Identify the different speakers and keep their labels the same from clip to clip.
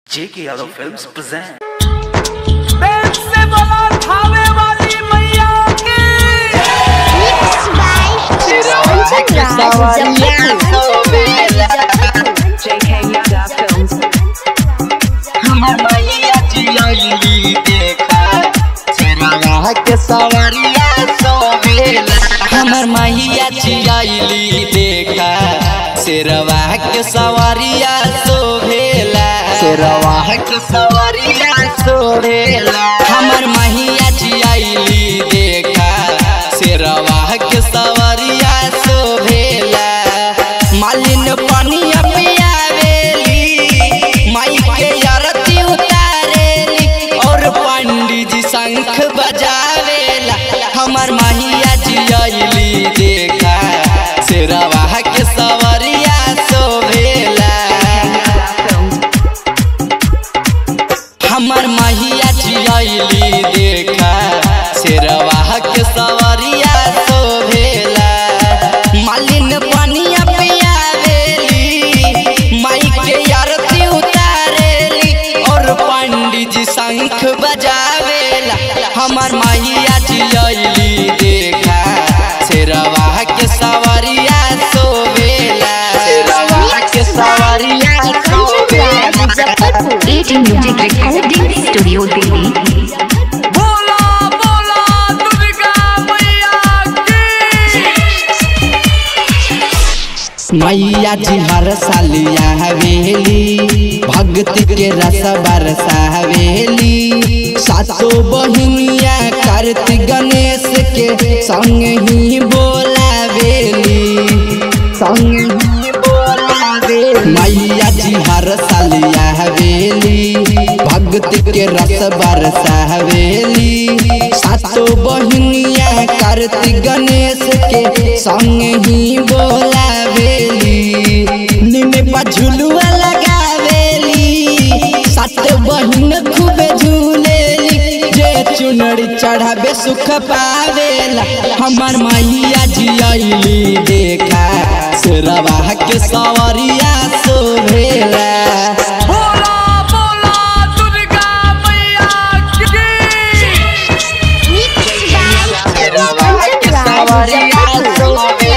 Speaker 1: जेके Yadav films present
Speaker 2: प्रेम से बोलो थावे वाली मैया की
Speaker 3: Mixed by Kanchan Raj
Speaker 4: JK Yada Films.
Speaker 5: हमर मैया जियली देखा चेहरा के सवरिया सोवेला हमर मैया जियली देखा शेरवा के सवरिया सोवेला शेरवा के सवरिया सोवेला हमर मैया जियली देखा शेरवा के सवरिया सोवेला मालिन पानिया पियावेली माई के आरती उतारेली और पंडित जी शंख बजावेला हमर मैया जियली देखा शेरवा के सवरिया सोवेला हमर मैया जियली देखा शेरवा के सवरिया सोवेला मालिन पानिया पियावेली माई के आरती उतारेली और पंडित जी शंख बजावेला हमर मैया जियली देखा शेरवा के सवरिया सोवेला शेरवा के सवरिया
Speaker 3: Kanchan Raj Muzaffarpur
Speaker 4: Rating Music Recording Studio Delhi.
Speaker 2: बोला बोला दुर्गा मैया की
Speaker 5: मैया जी हर साल हवेली भक्ति के रस बरसावेली सातो बहिनिया कार्तिक गणेश के संग ही बोलावेली संग ही बोलावेली मैया जी हर साल हवेली भक्ति के रस बरसावेली सातो बहिनिया कार्तिक गणेश के संग ही बोलावेली निमे पर झुलुआ लगावेली सात बहिन खूब झूलेली जे चुनरी चढ़ावे सुख पावेला हमर मैया जियली देखा शेरवा के सवरिया सोभेला
Speaker 2: बोला बोला दुर्गा मैया की
Speaker 3: Mixed by Kanchan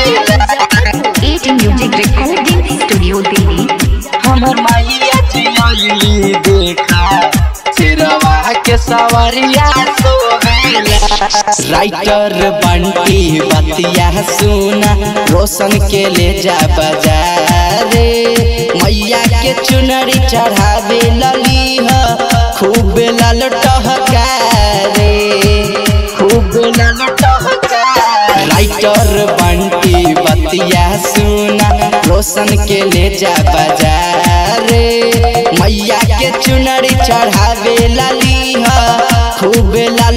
Speaker 3: Raj
Speaker 4: Rating Music Recording Studio Delhi.
Speaker 5: हमर मैया जियली देखा शेरवा के सवरिया सोभेला राइटर बंटी बतिया सुना रोशन के ले जा बाजारे मैया के चुनरी चढ़ावे लली ह खूब लाल टहकारे खूब लाल टहकारे राइटर बंटी बतिया सुना रोशन के ले जा बाजारे मैया के चुनरी चढ़ावे लली ह खूब लाल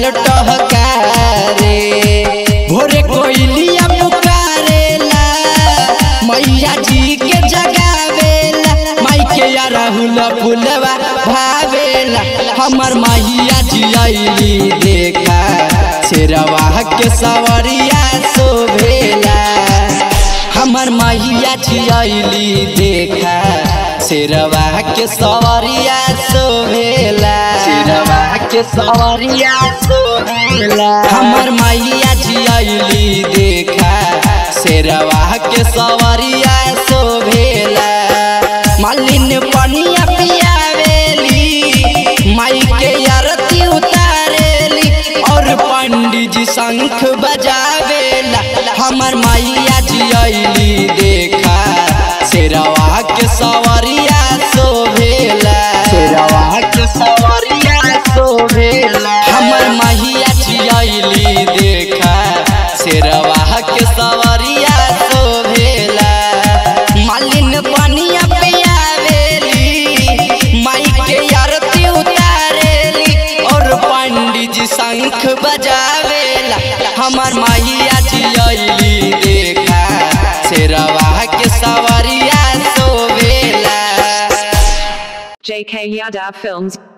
Speaker 5: टहकारे भोरे कोयलिया पुकारेला मैया जी के जगावेला माई के या राहुल फुलवा भावेला हमर मैया जियली देखा शेरवा के सवरिया शोभेला हमर मैया जियली देखा शेरवा के सवरिया शोभेला शेरवा के सवरिया शोभेला हमर मैया जियली देखा शेरवा के सवरिया शोभेला मालिन पनिया पियावेली माई के आरती उतारेली और पंडित जी शंख बजावेला हमर मैया जियली देखा शेरवा के सवरिया शोभेला शेरवा के सवरिया शोभेला हमर मैया जियली देखा शेरवा के सवरिया शोभेला मालिन पानिया पियावेली माई के आरती उतारेली और पंडित जी शंख बजावेला हमर मैया जियली देखा शेरवा के सवरिया शोभेला
Speaker 4: JK Yada Films.